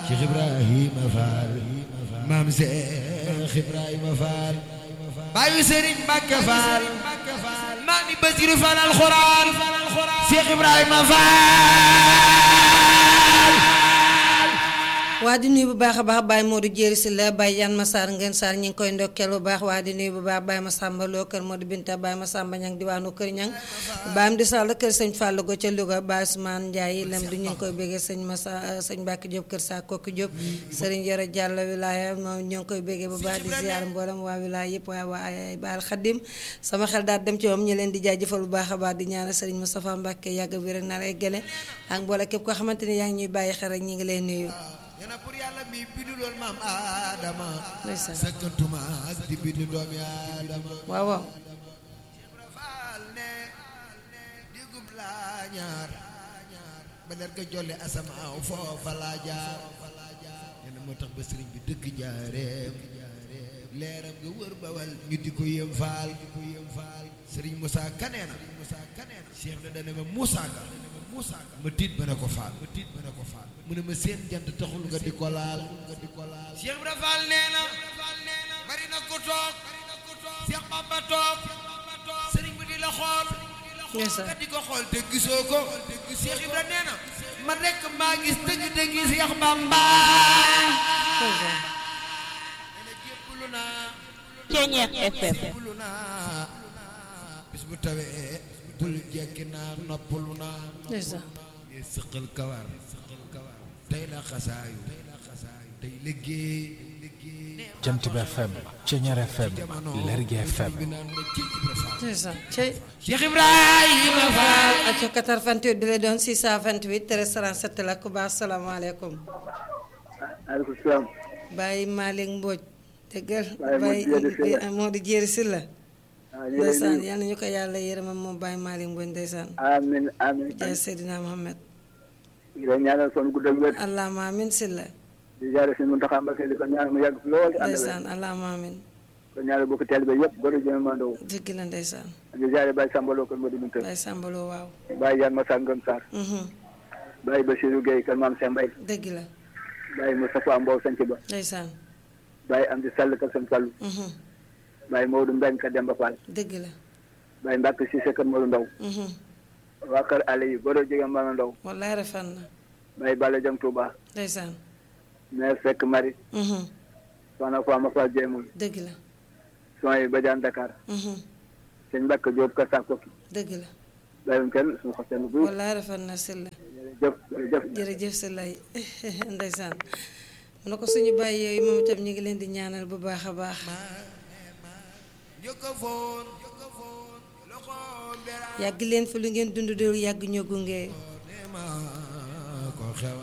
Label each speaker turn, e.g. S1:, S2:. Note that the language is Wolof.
S1: Cheikh Ibrahima Fall maam Cheikh Ibrahima Fall baayu Serigne Mbacke Fall maami Basiru Fall alxuraan Cheikh Ibrahima Fall
S2: waa di nuyu bu baax a baax Baye Modou Jéeri si la Baye Yan Massar ngeen Sarr ñu ngi koy ndokkeel bu baax waa di nuyu bu baax Baye Massamba Lo kër Modou Binta Baye Massamba Ñang diwaanu kër Ñang Baye Amdi Sall kër sëñ Fallou go ca Louga Baye Ousmane Ndiaye lem du ñu ngi koy béggee sëñ Massa sëñ Mbacke Diop kër saa Kokki Diop sëriñ Yoro Diallo wilaya moom ñu ngi koy béggee bu baax di ziar mboolem waa wilaya yëpp waaye waa Baal Xadim sama xel daal dem ci moom ñu leen di jaajëfal bu baax a baax di ñaanal sëriñ Moustapha Mbacke yàgg bi rek na lay gële ak mboole képp koo xamante ni yaa ngi ñuy bàyyi xel rek ñu ngi lay nuyu
S1: ñana pour yàlla mi bindu loon maam Adama
S2: ndeysaan
S1: sëkkantuma ak di bindu doomi Adama
S2: waaw waaw
S1: faal ne digub laa ñaar ba leer ga jolle asamaaw foofa laa jaar ñene moo tax ba sëriñ bi dëkk jaareem leeram nga wër bawal ñu di ko yëm faal sëriñ Moussa kaneena Cheikh na dana ma Moussa ka ma tiit ba ne ko faal ma tiit ba ne ko faal mu ne ma seen jant taxul nga di ko laal nga di ko laal Cheikh Ibra Fall nee na bari na ko toog Cheikh Bamba toog sëriñ bi di la xool
S2: ndeysaan
S1: nga di ko xool te gisoo ko Cheikh Ibra nee na man rekk maa gis dëgg dëgg Cheikh Bamba
S2: ndeysaan
S1: nee na jébbalu naa
S3: Ceñeex FM
S1: jébbalu naa bis bu tawee bul jekki naa noppalu naa
S2: ndeysaan
S1: ngir sëqal kawar sëqal kawar tey la xasaayu tey la xasaayu tey liggéey liggéey
S4: Jant bi FM Ceñeer FM Lergui FM
S1: bi naan ma ci Ibra Fall
S2: ndeysaan cey
S1: Cheikh Ibrahima Fall
S2: acca 88 bi la doon 628 337 la ku baax salaamaaleykum
S5: maaleykum salaam.
S2: Baye Malick Mbodj dëggal
S5: Baye Modou Jéeri Sylla.
S2: Baye Modou Jéeri Sylla
S5: waaw ñu ngi lay
S2: ndeysaan
S5: nuyu.
S2: yal na ñu ko yàlla yërëmam moom Baye Malick Mbodj ndeysaan
S5: amiin amiin.
S2: jaay Seydina Mohamed
S5: ñu ngi lay ñaanal son gudd ak wér.
S2: allahumma amin Sylla
S5: di jaare si Muntaxa Mbakke di ko ñaanal mu yàgg fi lool. ànd ak wér.
S2: ndeysaan allahumma amin
S5: ko ñaanal bokk teel ba yëpp góor jëm mandow
S2: dëgg la ndeysaan
S5: di jaare Baye Samba Lo kër Modou Binta
S2: Baye Sambaloo waaw
S5: Baye Yan Massa Ngom Sarr
S2: mhm
S5: Baye Bassirou Gueye kër Maam Sène Mbaye
S2: dëgg la
S5: Baye Moustapha Mbow Sanc Ba
S2: ndeysaan
S5: Baye Amdi Sall kër Sën Fallu
S2: mhm
S5: Baye Maodo Mbengue kër Demba Fall
S2: dëgg la
S5: Baye Mbacke Cissé kër Modou Ndaw
S2: mhm
S5: waa kër Allé yi góor jigéen Mama Ndaw
S2: wallaay rafet na
S5: Baye Balla Jam Touba
S2: ndeysaan
S5: maire Seck Marie
S2: mhm
S5: soxna Fama Fall Jéemul
S2: dëgg la
S5: son yi Badiane Dakar
S2: mhm
S5: sëñ Mbacke Diop kër Sakoki
S2: dëgg la
S5: bàyyiwuñ kenn suñu xos seen bu
S2: wallaay rafet na Sylla
S5: jërëjëf jërëjëf
S2: jërëjëf si lay ndeysaan mu ne ko suñu bàyyi yooyu moom itam ñu ngi leen di ñaanal bu baax a baax
S1: njëkk a foon loxo mbera
S2: yàgg leen fi lu ngeen dund dul yàgg ñoo gunge
S1: ne ma ko xewa